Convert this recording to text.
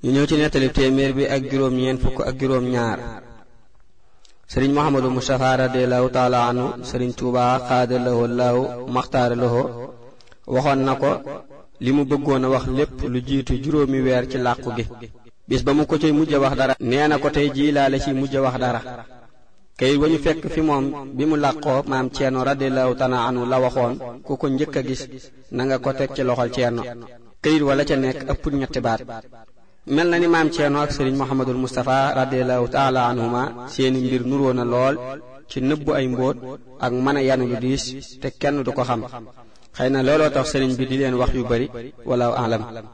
ñu ñëw ci nettali téeméer bi ak juróom ñeent fukk ak juróom ñaar sëriñ Muhammadu Mustafa radiallahu taala anhu sëriñ Tuuba xaada lahu laahu maxtaara lahu waxoon na ko li mu bëggoon a wax lépp lu jiitu juróomi weer ci làqu gi bis ba mu ko cay mujj wax dara nee na ko tey jii laa la ci mujj wax dara kayit wa ñu fekk fi moom bi mu làqoo maam Ceerno radiallahu taala anhu la waxoon ku ko njëkk a gis na nga ko teg ci loxol Ceerno kayit wala ca nekk ëpp ñetti baat mel na ni maam Ceerno ak sëriñ Muhammadul Mustafa radiallahu taala anhuma seeni mbir nuroo na lool ci nëbbu ay mbóot ak mën a yanu lu diis te kenn du ko xam xëy na looloo tax sëriñ bi di leen wax yu bari wala alam